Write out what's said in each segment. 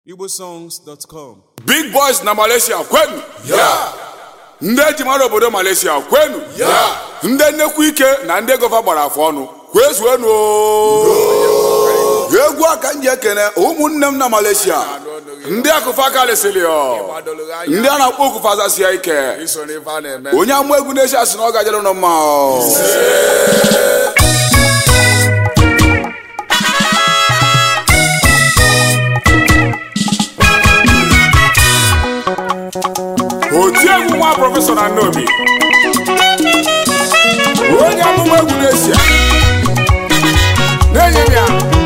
igbosongs.com big boys na malaysia kwenu Yeah. ndị eji mara obodo malaysia kwenu Yeah. ndị nnekwu ike na ndị gova gbara afọ ọnụ kwezuenu egwu aka m ji ekene ụmụnne m na malaysia ndị akụfa kalịsịrị ndị a na-akpọ okufa zasia ike onye amụ egwu na-echi asị na ọ gajere ụnụ mma ọ. otiegwu nwa prọfesọ na nnobi onye amụma egwu na-esi na-enye m ya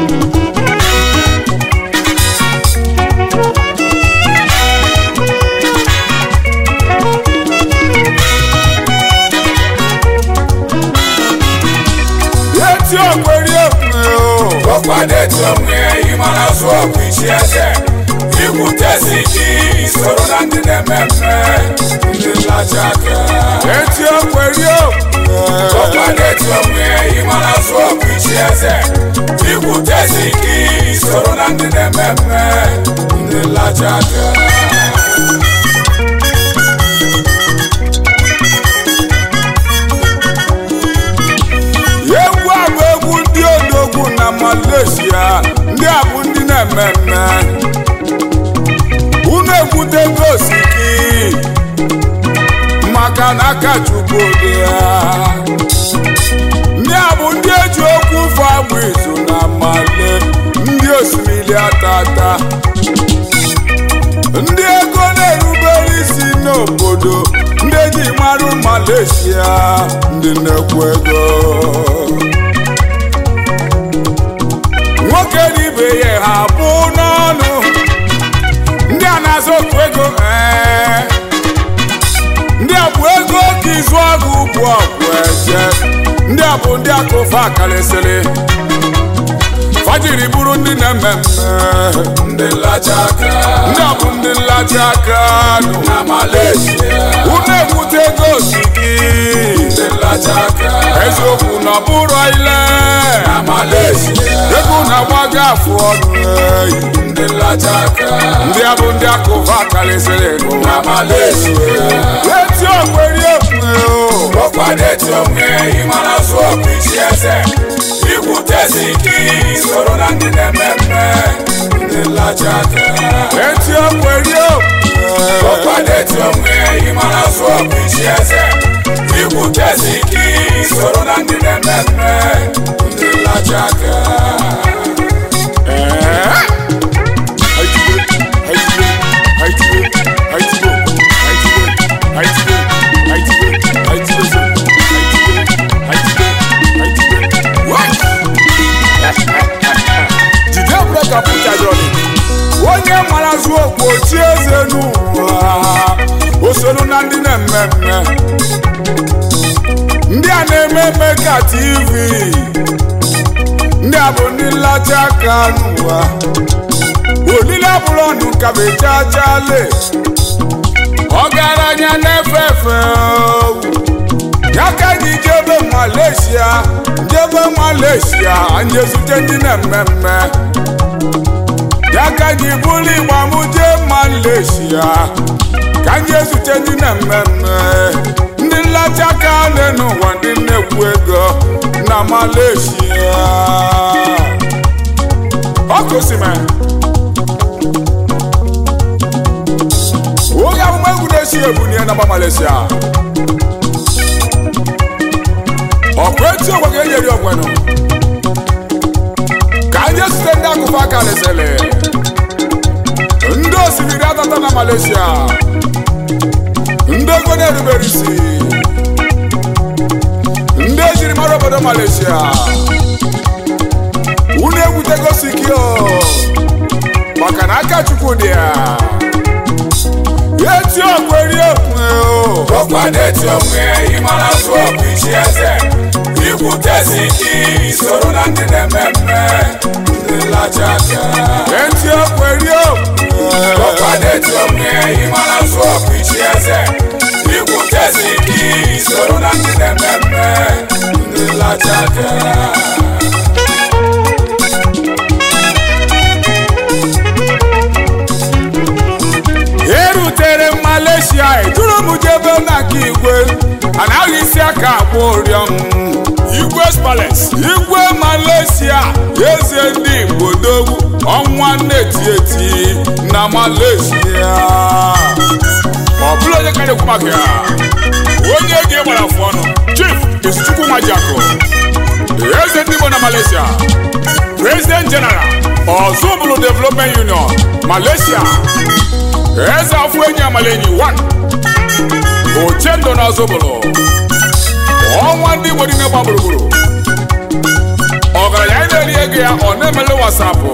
eti okweri okwe ọkwado etu onwe ịmara zụ ọgwụ isi eze ikwutezi gị isoro na ndị na-eme mme ndị nlachi aka eti okweri okwe ọkwado etu onwe ịmara zụ ọgwụ isi eze ikwutezi gị isoro na ndị na-eme mme ndị nlachi aka egwu a bụ egwu ndị odogwu na malaysia ndị a bụ ndị na-eme mme unu ekwutego osiki maka na aka chukwu dị ya ndị a bụ ndị eji okwu ụfọ agbụ izu na male ndị osimiri atata ndị ego na-erubere isi n'obodo ndị eji marụ malaysia ndị na-ekwu ego nwoke na ibe ya ha bụ n'ọnụ ndị a na-azụ otu ego ee ndị a bụ ego ka izu ọgụ bụ ọgwụ eje ndị a bụ ndị akụfa karịsịrị fajiri bụrụ ndị na-eme mme ndị nlachi aka ndị a bụ ndị nlachi aka nụ na malaysia unu ekwute ego si gị ndị nlachi aka eziokwu na ọ bụrụ ile na malaysia ego na-agbago afụ ọnụ eyi ndị nlachi aka ndị a bụ ndị akụfa karịsịrị n'ụwa na malaysia eti okweri okwe o ọkwado etu onwe ịmara zụ ọgwụ isi eze ikwutezi gị soro na ndị na-eme mme ndị nlachi aka eti okweri okwe ọkwado etu onwe ịmara zụ ọgwụ isi eze ikwutezi gị soro na ndị na-eme mme ndị nlachi aka jide breka pụtajọrị onye mara zụ okwu ochi eze n'ụwa o soro na ndị na-eme mme ndị a na-eme eme ka tv ndị a bụ ndị nlacha aka n'ụwa olile bụrụ ọnụ ka bechachale ọgaranya na-efe efe ya ka anyị jebe malaysia jebe malaysia anyị ezute ndị na-eme mme ya ka anyị bụrụ igba m jee malaysia ka anyị ezute ndị na-eme mme ndị nlacha aka nne n'ụwa ndị nnekwu ego na malaysia ọkụsime onye amụma egwu na-esi ebunie na mba malaysia ọkụ eti ogwe ga-enyeri ogwenụ ka anyị zute ndị akụkọ aka lesịrị ndị osimiri atata na malaysia ndị ego na-erubere isi ndị ejiri mara obodo malaysia unu egwutego sikio maka na aka chukwu dị ya eti okweri okwe o ọkwado etu onwe ịmara zụ ọgwụ isi eze ikwutezi gị soro na ndị na-eme mme ndị nlachi aka eti okweri okwe ọkwado etu onwe ịmara zụ ọgwụ isi eze ikwutezi gị soro na ndị na-eme mme ndị nlachi aka bụrụ jebe na nke igwe anaghị isi aka akpọ ụrịọm Igwe's Palace. igwe malaysia eze ndị igbo dogwu ọnwa na-eti eti na malaysia ọ bụrụ onye ka na-ekwu maka ya onye ga gbara afụ ọnụ chief izuchukwu nwajiakụ eze ndị igbo na malaysia president general ọzọbụlụ development union malaysia eze afọ enyi amalenyi 1 ochendo na ọzọbụlụ ọnwa ndị igbo niile gba gburugburu ọgaranya anyị na-eri ego ya ọ na-emele wasapụ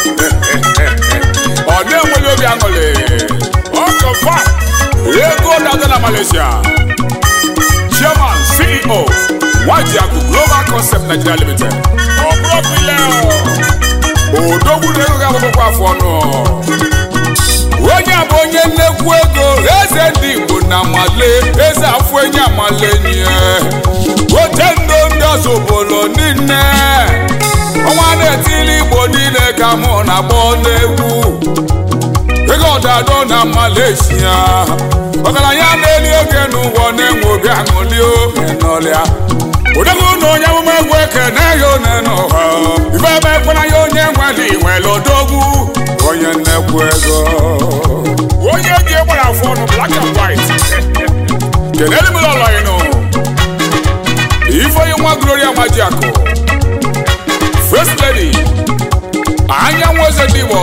ọ na-enweli obi aṅụrị ọkọfa ego na-ada na malaysia chairman ceo nwajiakụ global concept nigeria limited ọ bụrụ ọkụ ile odogwu na ego ga-agbakọkwa afọ ọnụ onye a bụ onye nnekwu ego eze ndị igbo na male eze afọ enyi amale nye oche ndo ndị ọzọ obodo niile ọnwa na-etili igbo niile ka mụ na-agba n'egwu ego ọdado na malaysia ọgaranya na-eli oge n'ụwa na-enwe obi aṅụli oge n'ọlịa odogwu na onye amụma egwu ekene ya one n'ụha ife ebe ekwena ya onye nwere inwere odogwu onye nnekwu ego onye ji gbara afọ ọnụ black and white kenelu mere ọlọyinụ ifeonye nwa gloria majiakụ first lady anyanwụ eze ndị igbo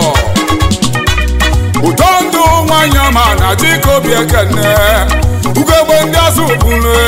ụtọ ndụ nwanyị ọma na dịka obi ekene ugogbe ndị azụ bụrụ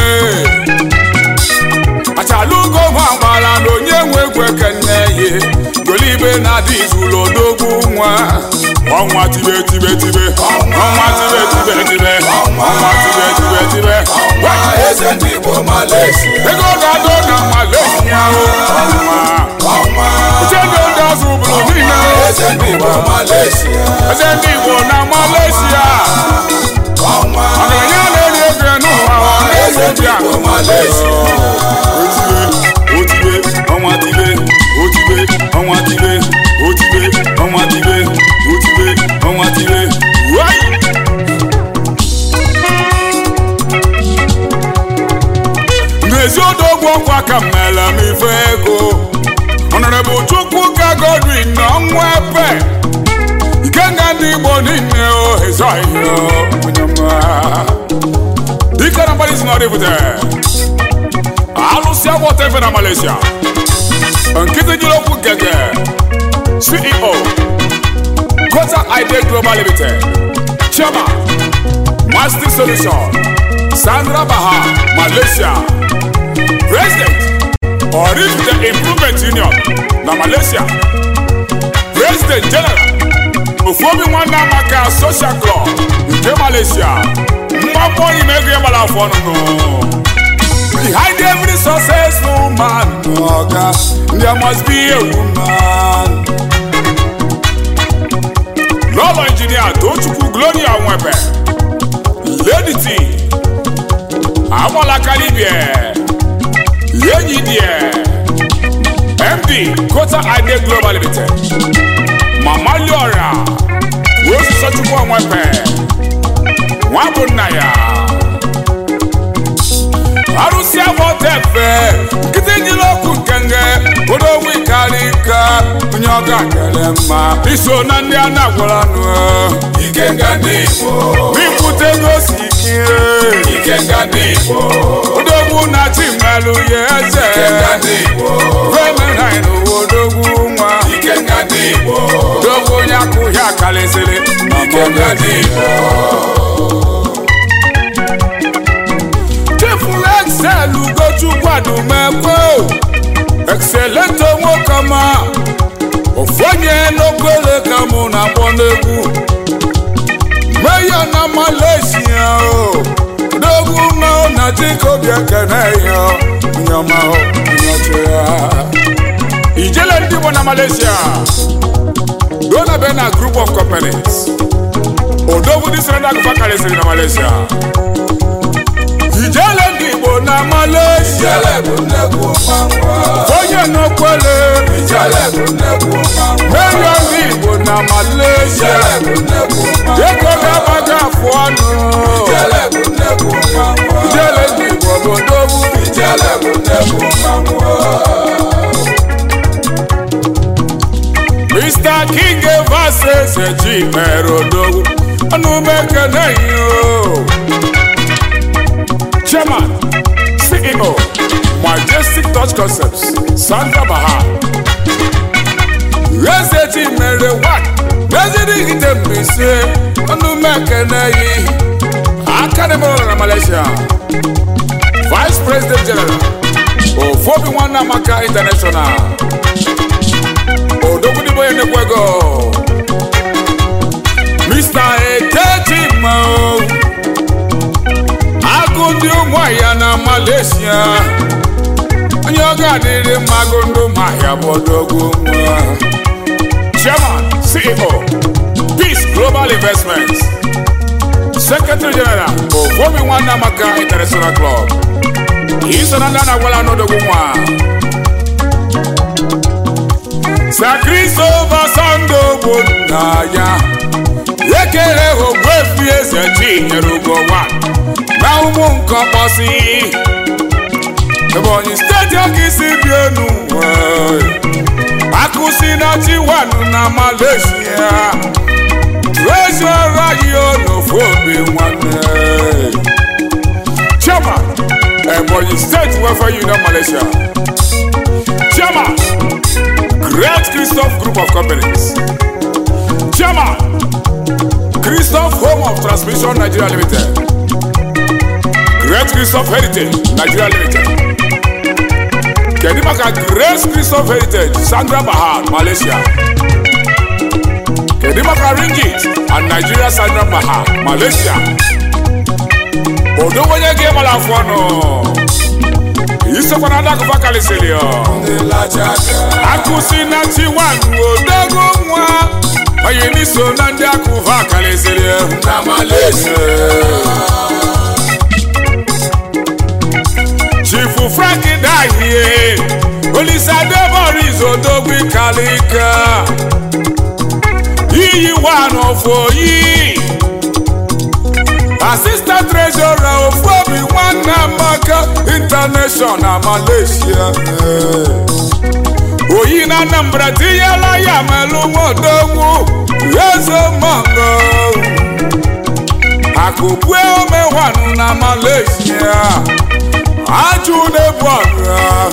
achala ugo ma gbara na onye nwe egwu ekene ye golibe na-adị izulu odogwu nwa ọnwa tibe tibe tibe ọnwa tibe tibe tibe ọnwa tibe tibe tibe eze ndị igbo malaysia ego ga-adọ na malaysia o ọnwa ọnwa uche ndị ndị azụ bụrụ niile eze ndị igbo malaysia eze ndị igbo na malaysia ọnwa ọgaranya na-eri ego n'ụwa ọ eze na-eze ndị bịa igbo malaysia otibe otibe ọnwa tibe otibe ọnwa tibe otibe ọnwa tibe otibe ọnwa tibe wai n'ezi odogwu ọkwa ka mmele m ife ego ọnọrọbụ chukwu ka godwin na ọnwa epe ikenga ndị igbo niile o ezoghị onye mma dike na mgbalị si na ọdịbute alụsị agbọta efe na malaysia nkịtị jiri okwu gege ceo kota ide global limited chairman master solution sandra baha malaysia president orifite improvement union na malaysia president general ofuobi nwanne amaka social club nke malaysia mgbakọ ime ego ya gbara afọ ọnụnụ Behind every successful man, oga, there must be a woman. Lọ́lọ́ injinia Tochukwu Gloria Nwebe, Lady T, Amola Kalibie, Yenyi Die, MD Kota Ide Global Limited, Mama Liora, Rosu Chukwu Nwebe, Nwabunaya. arụsị abọtefe nkịtị nyere okwu nkenge odogwu karị nka onye ọ ga-akere mma iso na ndị a na-agwara nụ ikenga ndị igbo n'ipụta ego si ike ikenga ndị igbo odogwu na chimelụ ya eze ikenga ndị igbo femenhin odogwu nwa ikenga ndị igbo odogwu onye akwụghị akarịsịrị ikenga ndị igbo chifu excel ugochukwu adumekwe excelente nwoke ọma ofu onye n'okwere ka mụ na-akpọ n'egwu meya na malaysia o odogwu ma na chikobi ekene ya nyama nyocha ya ijele ndị Igbo na malaysia dona be na group of companies odogwu dị sịrị ndị agụfa karịsịrị na malaysia ijele ndị igbo na malaysia ijele bụ nnekwu mmanwụ onye n'okwele ijele bụ nnekwu mmanwụ meyo ndị igbo na malaysia ijele bụ nnekwu mmanwụ ego ga-agbaga afụ ọnụ ijele bụ nnekwu ji mere odogwu ọnụ mekene yo chairman ceo majestic touch concepts sandra bahar eze ji mere wat meziri ite mbise ọnụ mekene yi academy na malaysia vice president general ofobi nwanne amaka international odogwudigbo ya nekwe ego mr eketima agụ ndị ụmụahịa na malaysia onye ọ ga-adịrị mma agụ ndị ụmụahịa bụ odogwu nwa chairman ceo peace global investments secretary general ofobi nwanne amaka international club iso na ndị a na-agwala n'odogwu nwa sakristova sando bụ nna ya ekele ogbuefi eze chinyere ugowa na ụmụ nkọkpọsi ebonyi steeti ọka isi bi enu akụsi na chiwanu na malaysia treasurer yi n'ofu obi nwanne chairman ebonyi state welfare union malaysia chairman great christoph group of companies chairman christoph home of transmission nigeria limited great christoph heritage nigeria limited kedu maka great christoph heritage sandra bahar malaysia kedu maka ringit and nigeria sandra bahar malaysia odogwonye gị gbara afọ ọnụ isokwa na adakụfa kalisiri akụsi na chiwan odogwu nwa onye n'iso na ndị akụfa kalisiri na malaysia chifu frank dahie olisadeboris odogwu kalika iyi one of oyi assistant treasurer ofobi nwanne amaka international malaysia oyi na anambra tinyela ya melu nwadogwu ezomongo akụbue omewanụ na malaysia ajụ na-ebu ọra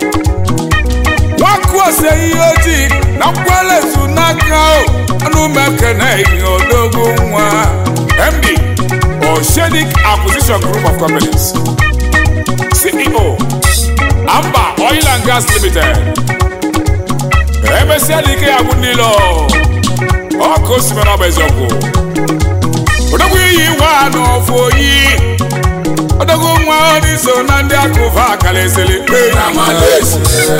nwakuose ihe ojii na mkwelezu n'aka ọnụ mekene odogwu nwa md Oceanic Acquisition Group of Companies. CEO Amba Oil and Gas Limited. Emesịa dike ya bụ ndị lọ ọkụ osimiri ọbụ eziokwu odogwu iyi nwa n'ọfụ oyi odogwu nwa ndị so na ndị akụva akara ezeli na Malaysia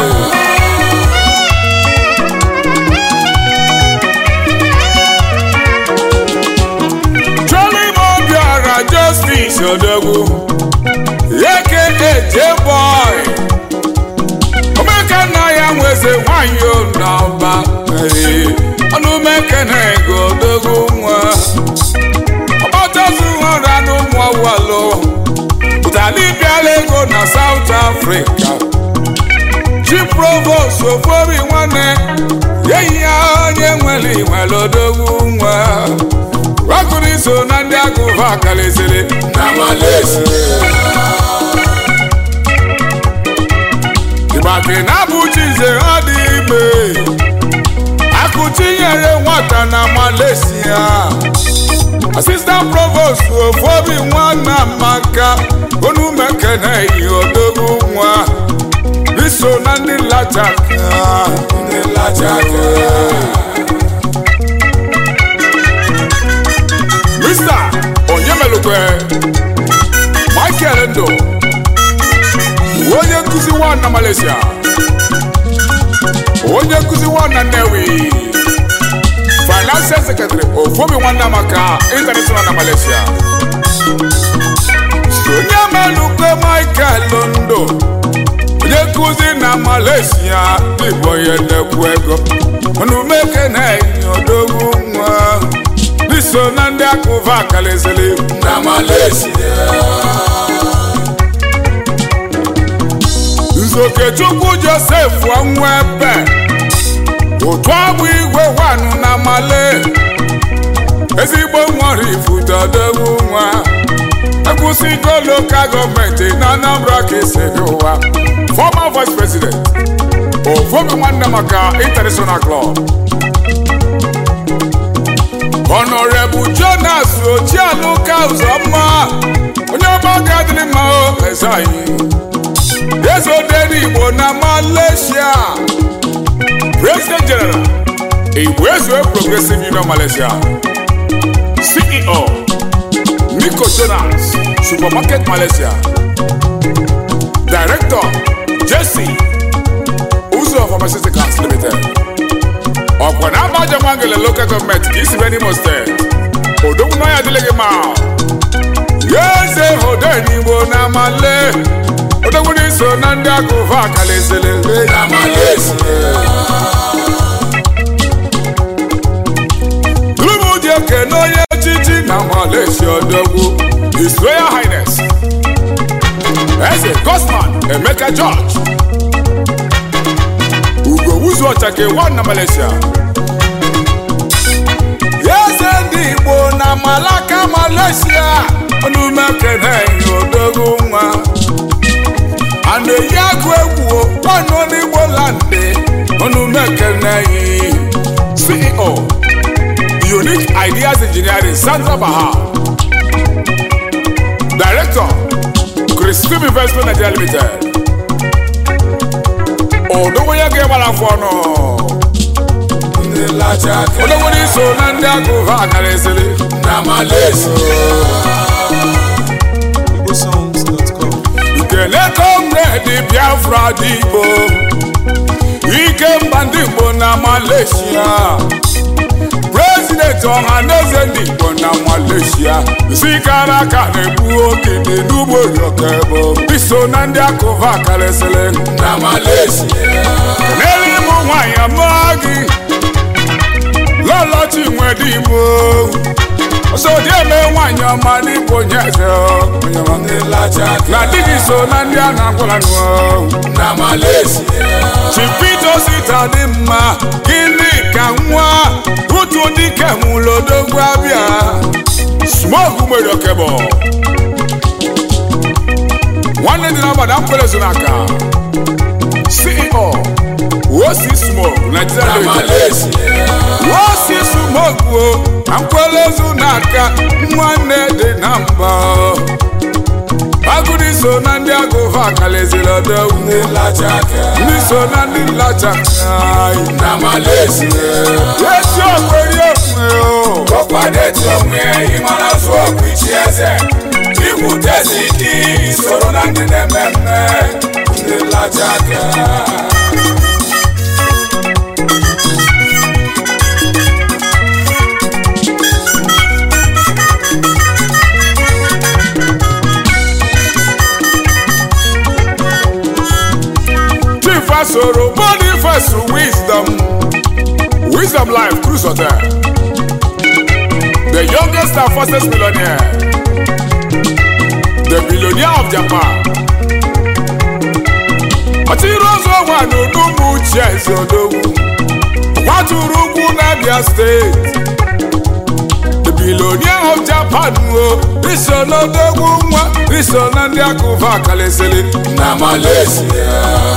justice odogwu aka J-boy omeka nna ya nweze nwanyị n'ọba ọnụ mekene ego odogwu nwa ọgbatazu ọra n'ụmụ ọwalụ ụtali bịala ego na South Africa chi provost ofobi nwanne enyi ya onye nwere nwere odogwu nwa wakụrụ iso na ndị agụva akaliziri na Malaysia ịgbake na abụchize ọ dị ime akụchinyere nwata na Malaysia assistant provost ofobi nwanna maka onumekene yi odogwu nwa iso na ndị lachaka ndị lachaka Mr. Onyemelukwe Michael Ndo onye nkụzi nwa na Malaysia onye nkụzi nwa na Nnewi Financial Secretary Ofobi Nwanne Amaka International na Malaysia Onyemelukwe Michael Ndo onye nkụzi na Malaysia Igbo onye nnekwu ego onumeke na-enye odogwu nwa so na ndị akụva akalizili na Malaysia nzokechukwu Joseph Onwebe otu agbụ igwe wanụ na male ezigbo nwere ifutodogwu nwa ekwụsịgo lokal gọọmenti na Anambra ka esiri ụwa former vice president ovobi nwanne maka international club honorable jonas ojialuka ụzọmma onye ọma ga-adịrị mma o eze anyị eze odere igbo na malaysia president general igbo ezue progressive union malaysia ceo nico jonas supermarket malaysia director jesse ụzọ pharmaceuticals limited ọkwa na abaja nwangele local gọọmenti ka isi n'imo steeti odogwu na ya adịghị mma ya eze odenigbo na male odogwu n'iso na ndị akụva akalaezele na malaysia Tulubu ji ekene onye echichi na Malaysia odogwu His Royal Highness Eze Gosman Emeka George Ugo Wuzu Ọchake one na Malaysia Eze ndị Igbo na Malaka Malaysia Onume kene odogwu nwa a na-eyi agụ egwu ọnụ n'Igbo landị Onume kene CEO Unique Ideas Engineering, Sandra Baha. Director, Christine Investment Nigeria Limited. Odogwu ya ga-egbara afọ ọnụ. Odogwu n'iso na ndị agụva akara esiri na Malaysia. igbosongs.com Ikele comrade Biafra dị Igbo. Ike mba ndị Igbo na Malaysia. President ọhaneze ndị Igbo na Malaysia sikara aka na-egbu ogede n'ugbo yokebo iso na ndị akụva karịsịrị na Malaysia n'elu ịmụ nwanyị amụọ gị lọlọchi nwere Igbo osodieme nwanyị ọma n'Igbo onye eze onye ọma. na di gị so na ndị a na-agwara nụ na Malaysia chipito sita dị mma gịnị ka nwa utu dike mụlodogwu abịa smoke nwere okebo nwanne dị n'agbada mkwelezu n'aka ceo wosi smoke nigeria limited wosi smoke o na nkwelezu n'aka nwanne dị na mba agụdị so na ndị agụva akaleziri odogwu ndị so na ndị nlacha na Malaysia esi okweri okwe o ọkwado eti onwe ịmara zụ ọkụ ichi eze ikwutezi dị isoro na ndị na-eme mme ndị nlacha aka chief asoro boniface wisdom wisdom life cruise hotel the youngest and fastest millionaire the billionaire of japan ọchịrị ọzọ nwa n'onugbu uche eze odogwu kwaturu ugwu n'abia steeti the billionaire of japan o iso n'odogwu nwa iso na ndị akụva akalesịrị na malaysia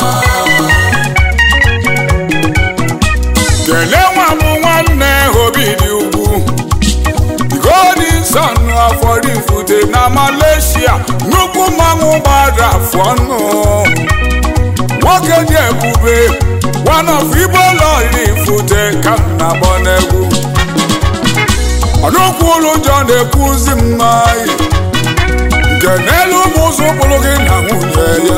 kelee nwa m nwanne obi dị ugwu golden sun afọrifute na malaysia nnukwu mmanwụ gbara afọ ọnụ nwoke dị ebube one of igbo lọrifute ka m na-agbọ n'egwu ọnụkwụ ụlọ ụjọ na-ekwuzi mmaị nke n'elu ụmụ ụzọ ụkpụrụ gị na nwunye ya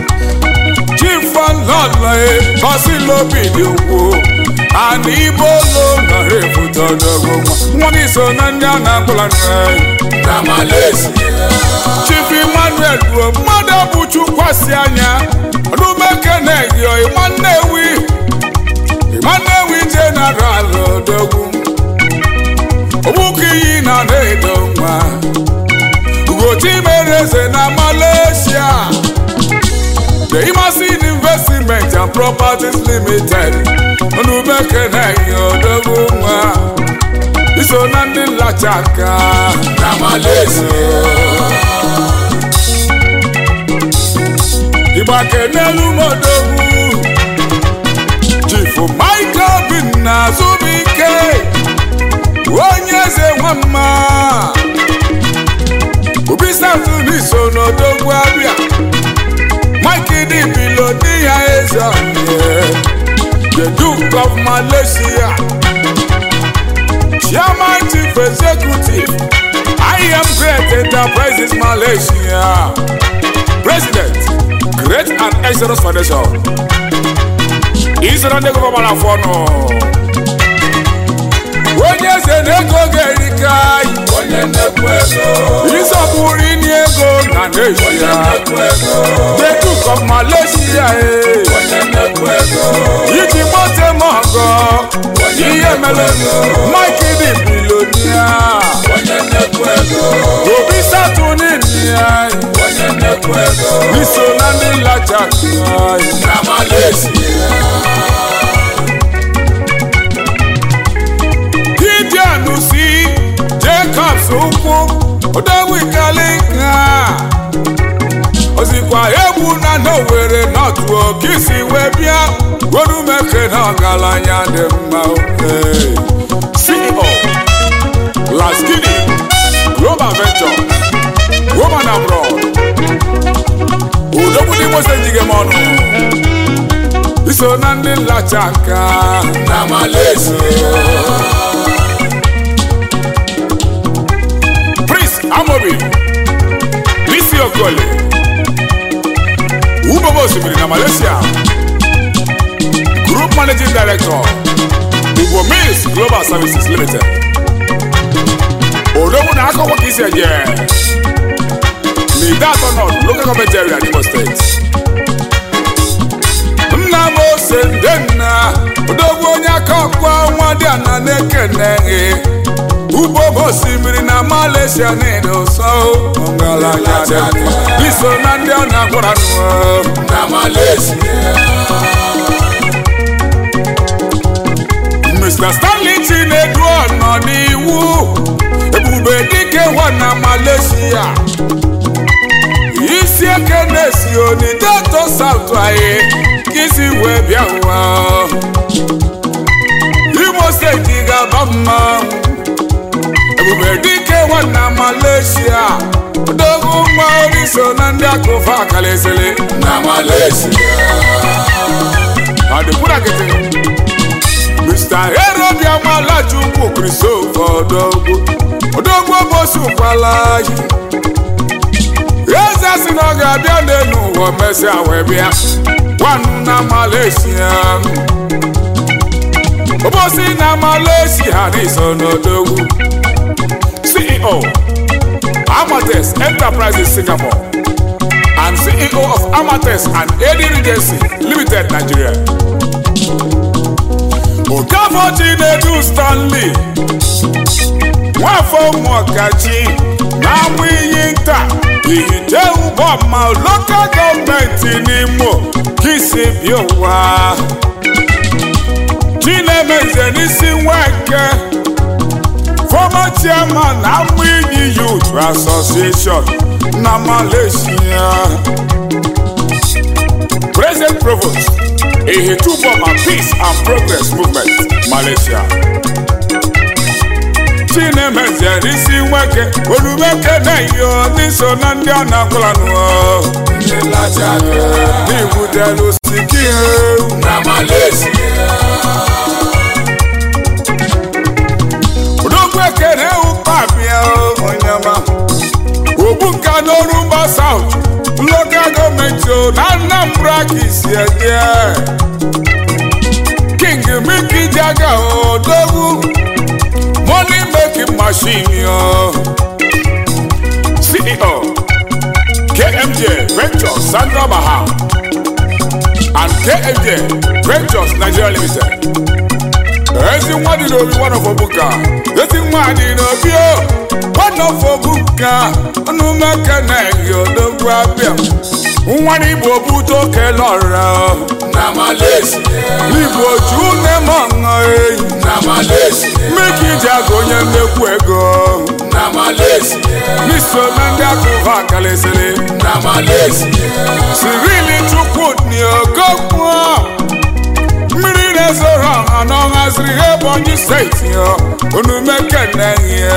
chifalalae basilobi dị ugwu ana ibo lo nọrọ ebute ọdọgwụ nwa gị so na ndị a na-akpụla na Malaysia Chief Emmanuel ruo mmadụ bụ chukwasị anya ọdụmekenegio ịmannewi ịmannewi jeneral odogwu ogbukiyi na na-edo nwa ugochi mere eze na Malaysia The Imasin Investment and Properties Limited Onumekene Odogwu nwa iso na ndị nlacha aka na Malaysia ịgba kenelu modogwu chifu michael bin na azụbụike onye eze nwamma obi satun iso n'odogwu abịa mike dị bilo di ya eze onye the duke of malaysia chairman chief executive i am great enterprises malaysia president great and excellence foundation isoro ndị gọvanọ afọ nọ onye eze na-ego ga-erika onye nnekwu ego ịzọpụrụ inye ego na onye Nigeria nnekwu ego the duke of malaysia eh. onye nnekwu ego iji mote m ọgọ ihe mere mike dị bilonia onye nnekwu ego obi satụnin ya onye nnekwu ego iso na ndị nlacha na Malaysia gideon si jacobs ụkwụ odowikalinka ozikwa egwu na n'owere nọtụ okisi wee bịa gorumeke na ọgaranya dị mma oke ceo laskini global venture woman abroad udogbu n'imo senjige m ọnụ iso na ndị nlacha aka na Malaysia prince amobi bisi okole ubobo osimiri na malaysia group managing director igbo mills global services limited odogwu na akọkọ ka isi eje n'ide atọ nọt local government area n'imo steeti nna m ose nde nna odogwu onye aka ọkwa nwa dị ana na-ekene ugbo m osimiri na malaysia niile ụsọ ọgaranya dị mma. iso na ndị ọ na-agwara nụ na Malaysia mr stanley chinedu nọ n'iwu ebube dike nwa na malaysia isi eke na-esi onideto saut anyị ka isi wee bịa ụwa imo steeti ga-aba mma ebube dike nwa na malaysia odogwu nwa ori so na ndị akụfa akalizili na Malaysia adịkwurakịtị mr erobiamala chukwu christopher odogwu odogwu obosukwala anyị eze si na ọ ga-abịa n'elu ụwa mesịa wee bịa gwanụ na malaysia obosi na malaysia n'iso n'odogwu ceo amates enterprises singapore and ceo of amates and ad regency limited nigeria okafọ chinedu stanley nwafọ ụmụọkachi na-amụ iyi nta ihite ụgbọma lokal gọọmenti n'imo kisi bịa ụwa chinemeze n'isi nweke former chairman amụ iyi youth association na malaysia present provost ihituboma peace and progress movement malaysia chinemeze n'isi nweke olumeke na-eyo n'iso na ndị a na-agwụlanụ ndị nlacha aka n'ibutelu siki na Malaysia odogwu ekene ụkpabịa onyema ogbunka n'ọrụ mba saut lokal gọọmenti o na anambra ka isi eje king miki jaga odogwu money making machine yo ceo kmj ventures sandra baha and kmj ventures nigeria limited ezi nwa dị n'obi one of obuka ezi nwa dị n'obi o one of obuka ọnụmaka na-eyi odogwu abịa nwa n'igbo bute oke lọrọ na Malaysia igbo ju nne m ọṅụ eyi na Malaysia mmeke iji aga onye mmekwu ego na Malaysia n'iso na ndị akụva kalịsịrị na Malaysia sirili chukwudị ogokwu mmiri na-ezoro ọha n'ọnwa ziri ebonyi steeti ya onume kenehie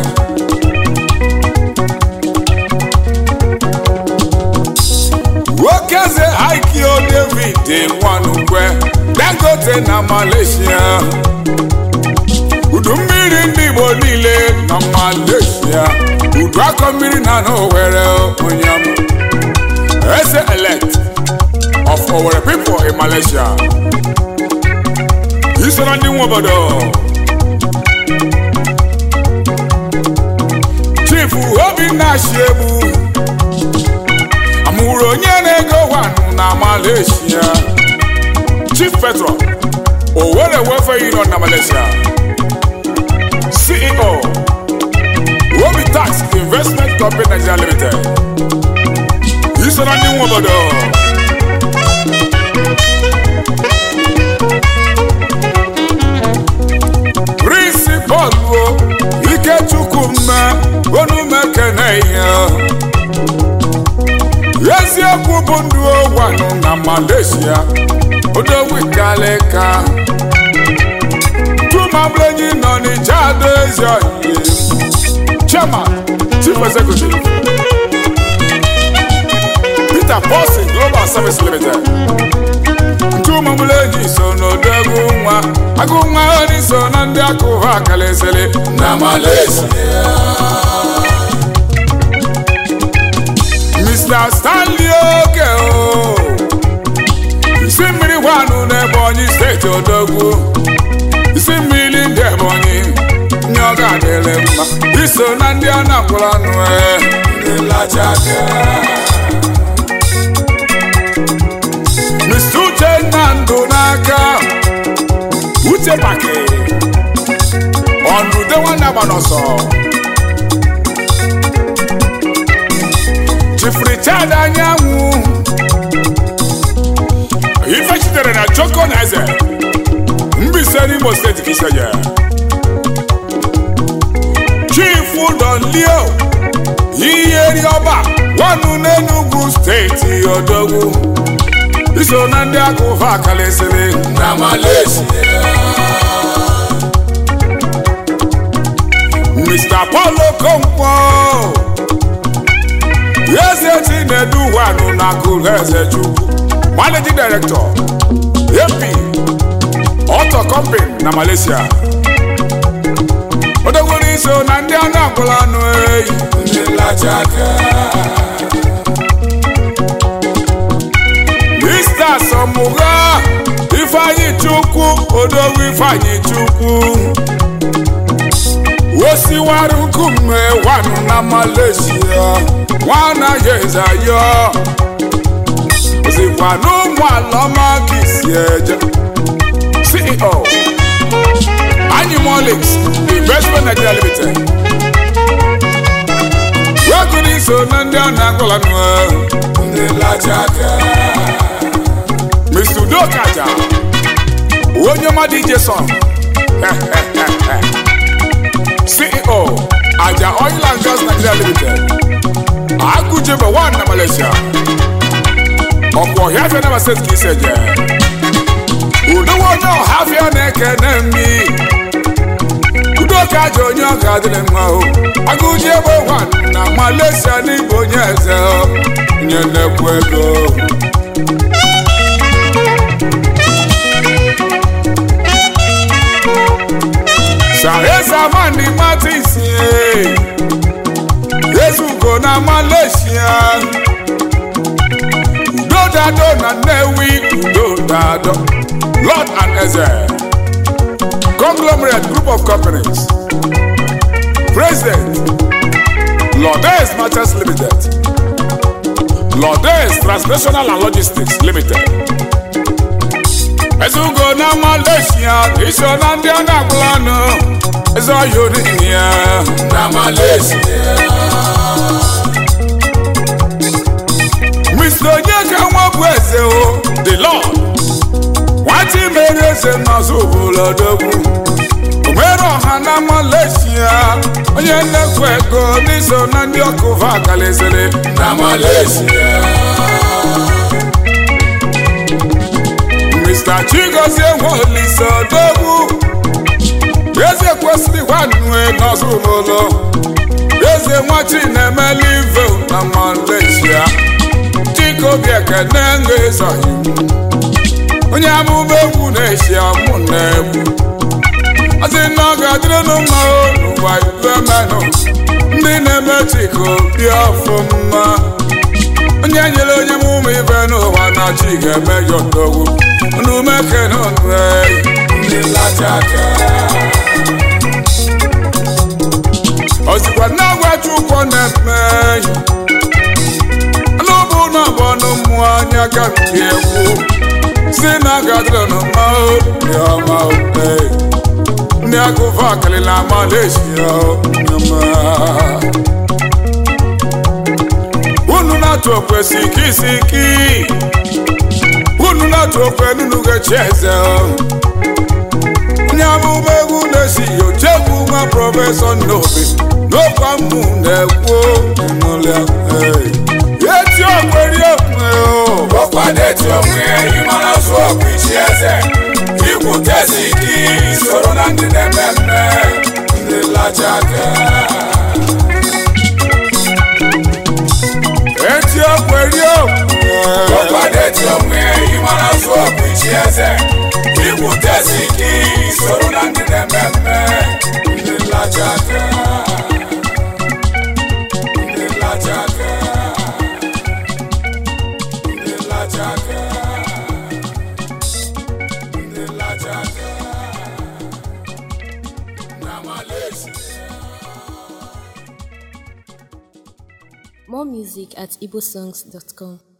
nwoke eze haikio david nwanukwe dangote na malaysia udu mmiri ndị igbo niile na malaysia udu akọ mmiri na n'owere onye ọma eze elect of Owerri people in Malaysia. Isoro ndị nwe obodo. Chief Obinna Ashiebu amụrụ onye na-ego wanụ na Malaysia. Chief Petro Owerri Welfare Union na Malaysia. CEO Obi Tax Investment Company Nigeria Limited. Isoro ndị nwe obodo. Principal bụ Ikechukwu mme onume kene ihe eziokwu bụ ndụ ogwanụ na Malaysia odowikaleka tumablenyi nọ n'ije ado ezi oyiye Chairman Chief Executive Peter Paulson Global Service Limited ntụmụmụlenyi so n'odogwu nwa agụ nwa oni so na ndị akụva kalịsịrị na Malaysia Mr. Stanley Oke o isi mmiri gwanụ n'Ebonyi steeti odogwu isi mmiri ndị Ebonyi nye ọ ga-adịrị mma iso na ndị a na-akwụrụ anụ e ndị lachaka Mr. Uchenna ndụ n'aka Uche Pake ọnụde nwanne agba n'ọsọ Chief Richard Anyanwụ ife chitere na Joko na eze Mbaise n'Imo steeti ka isenye Chief Don Leo Iyeri ọba nwanụ n'Enugu steeti odogwu iso na ndị akụva kalịsịrị na Malaysia Mr. Paul Okonkwo eze Chinedu wanụ na akụrụ eze Chukwu Managing Director AP Auto Company na Malaysia odogwuru iso na ndị a na-agwụla anụ eyi ndị lachaka Mr. Samugha Ifeanyi Chukwu odogwu Ifeanyi Chukwu osiwaru nkume wanụ na Malaysia nwana yezayo ozikwa n'ụmụ alọma ka isi eje CEO Animalix Investment Nigeria Limited wegụrụ iso na ndị a na-agwala nụ ndị lachaka Mr. Udokaja onye mmadụ ije sọ CEO Aja Oil and Gas Nigeria Limited Agujebe one na Malaysia ọkwa ọhịafịa na steeti ka isi eje udowe onye ọhafịa na-ekene mmi Udokaja onye ọ ga-adịrị mma o Agujebe one na Malaysia n'igbo onye eze o, onye na-ekwu ego Saresa Mandi Martins eh. Ezugo na Malaysia Udo Dado na Nnewi Udo Dado Lord and Eze Conglomerate Group of Companies President Lourdes Matters Limited Lourdes Transnational and Logistics Limited Ezugo na Malaysia iso na ndị a na-agwụla ọnụ eze ọhịa oriri ya na Malaysia Mr. onye mere eze n'ọzọ obolodogwu omere ọha na malaysia onye nnekwu ego n'iso na ndị ọkụ vakaliziri na malaysia mr chigozie nweolise odogwu eze kwesịrị gwanue n'ọzọ ụlọ eze nwachi na-emeli ive na malaysia chikobi ekene nga-ezoghị onye amụma egwu na-esi amụ na egwu ọsị na ọ ga-adịrịnụ mma n'ụwa ibe menụ ndị na-eme chika obi ọfụma onye nyere onye m ụmụ ibe n'ụwa na chi ga-eme ya odogwu n'umekene ndị lachaka ozikwa na-agwa chukwu na-eme n'ụbụ na ọbọnụ mmụọ anya ka nke egwu si na gadrọn ma obi ọma obe ndị agụva kalila malaysia nyama unu na-atụ okwe siki siki unu na-atụ okwe nunu ga-echi eze onye amụma egwu na-esi yochegwu nwa prọfesọ nnobi n'okwa mmụ na-ekwu n'ụlọ eti okweri okwe ọkwado eti onwe ịmara zụ ọkụ ichi eze ikwutezi ike soro na ndị na-eme mme ndị lacha aka eti okweri okwe ọkwado eti onwe ịmara zụ ọkụ ichi eze ikwutezi ike soro na ndị na-eme mme ndị lacha aka ndị lacha aka ndị lacha aka ndị lacha aka na Malaysia More music at igbosongs.com.